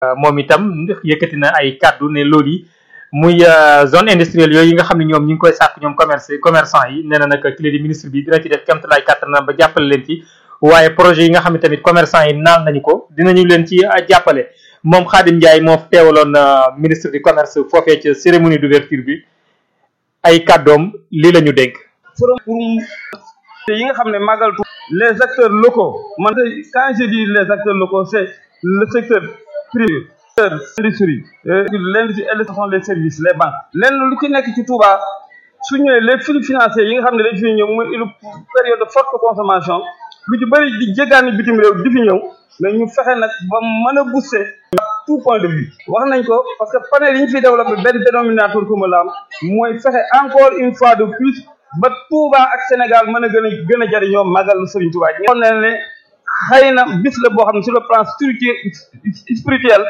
moom itam yëkkati na ay kàddu ne loolu yi muy zone industrielle yooyu yi nga xam ne ñoom ñu ngi koy sàkk ñoom commerce commerçant yi nee na nag ki di ministre bi dina ci def kéemtalaay kàttanam ba jàppale leen ci waaye projet yi nga xam ne tamit commerçant yi naal nañu ko dinañu leen ci jàppale moom Khadim Ndiaye moo teewaloon ministre du commerce foofee ca cérémonie d'ouverture bi ay kàddoom lii la ñu dénk. forum pour yi nga xam ne màggal les acteurs locaux man quand je dis les acteurs locaux c'est le secteur privé l'industrie l'industrie et ce sont les services les banques lenn lu ci nekk ci Touba su ñëwee les flux financiers yi nga xam ne dañ fi ñëw muy une période de forte consommation lu ci bëri di jéggaani bitim réew di fi ñëw mais ñu fexe nag ba mën a booster tout point de vue wax nañ ko parce que panel yi ñu fi développé benn dénominateur commun la am mooy fexe encore une fois de plus ba Touba ak Sénégal mën a gën a gën a jëriñoo màggal Serigne Touba ñoo ne ne xëy na bis la boo xam ne sur le plan spirituel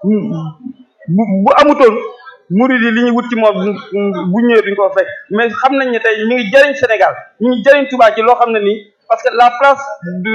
bu bu amutoon murid yi li ñu wut ci moom bu ñëwee duñ ko fekk mais xam nañ ne tey ñu ngi jëriñ Sénégal ñu ngi jëriñ Touba ci loo xam ne nii parce que la place de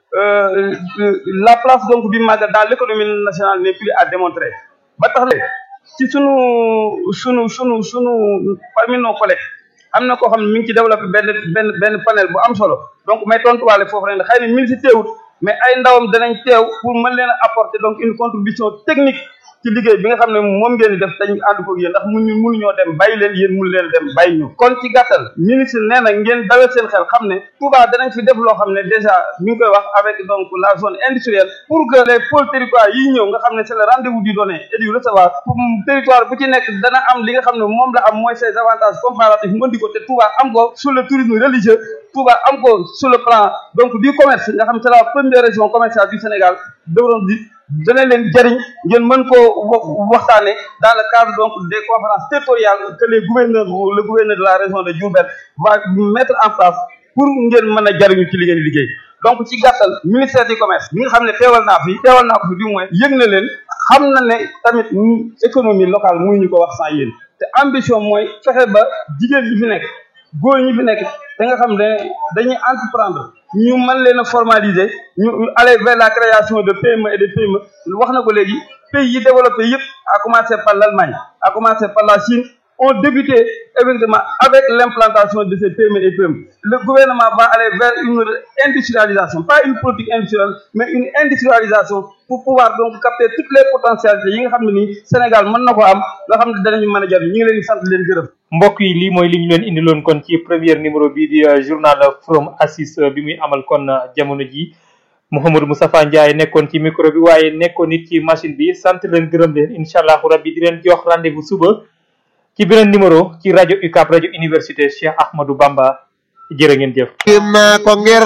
euh, la place donc du magal dans l'économie nationale n'est plus à démontrer ba tax la ci sunu sunu sunu sunu parmi nos collègues am na koo xam ne mi ngi ci développé benn benn benn panel bu am solo donc may tontuwaale foofu rek xëy na mi ngi si teewut mais ay ndawam danañ teew pour mën leen a apporter donc une contribution technique ci liggéey bi nga xam ne moom ngeen di def dañ ànd ko yéen ndax mu ñu mënuñoo dem bàyyi leen yéen mënu leen dem bàyyi ñu kon ci gàttal ministre nee na ngeen dawee seen xel xam ne Touba danañ fi def loo xam ne déjà mi ngi koy wax avec donc la zone industrielle pour que les pôles territoires yi ñëw nga xam ne c'est le rendez-vous du donner et du recevoir pour territoire bu ci nekk dana am li nga xam ne moom la am mooy ses avantages comparatifs mu andi ko te Touba am ko sur le tourisme religieux Touba am ko sur le plan donc du commerce nga xam ne c'est la première région commerciale du Sénégal doon di dana leen jëriñ ngeen mën koo waxtaane dans le cadre donc des conférences territoriales que les gouverneurs le gouverneur de la région de Diourbel va mettre en place pour ngeen mën a jëriñu ci li ngeen liggéey donc ci gàttal ministère du commerce bi nga xam ne teewal naa fi teewal naa ko fi du moins yëg na leen xam na ne tamit économie locale muy ñu ko wax sans yéen te ambition mooy fexe ba jigéen ñi fi nekk góor ñi fi nekk da nga xam ne dañuy entreprendre ñu mën leen a formaliser ñu aller vers la création de PME et de PME wax na ko léegi pays yi développé yëpp à commencer par l'Allemagne à commencer par la Chine ont débuté effectivement avec l'implantation de ces PME et PME le gouvernement va aller vers une industrialisation pas une politique industrielle mais une industrialisation pour pouvoir donc capter toutes les potentialités yi nga xam ne nii Sénégal mën na ko am nga xam ne danañu mën a jariñ ñu ngi leen di sant leen gërëm mbokk yi lii mooy li ñu leen indiloon kon ci premier numéro bii di journal Forum Assis bi muy amal kon jamono ji Mouhamadou Moustapha Ndiaye nekkoon ci micro bi waaye nekkoon nit ci machine bi sant leen gërëm leen incha allahu rabbi di leen jox rendez-vous suba ci beneen numéro ci rajo UCAB rajo université Cheikh Ahmadou Bamba jërë ngeen jëf. kim naa ko ngir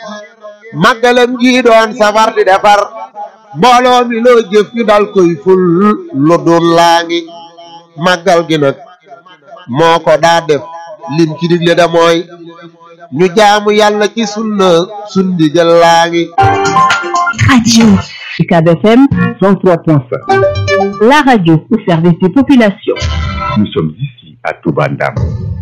màggalam gi doon safar di defar mbooloo mi loo jëf ñu dal koy ful lu dul laa ngi màggal gi nag moo ko daa def lim ci digle da mooy ñu jaamu yàlla ci sunna sundi jël laa ngi Radio UCAB FM 103.5 La radio au service des populations. Nous sommes ici à Toubandam.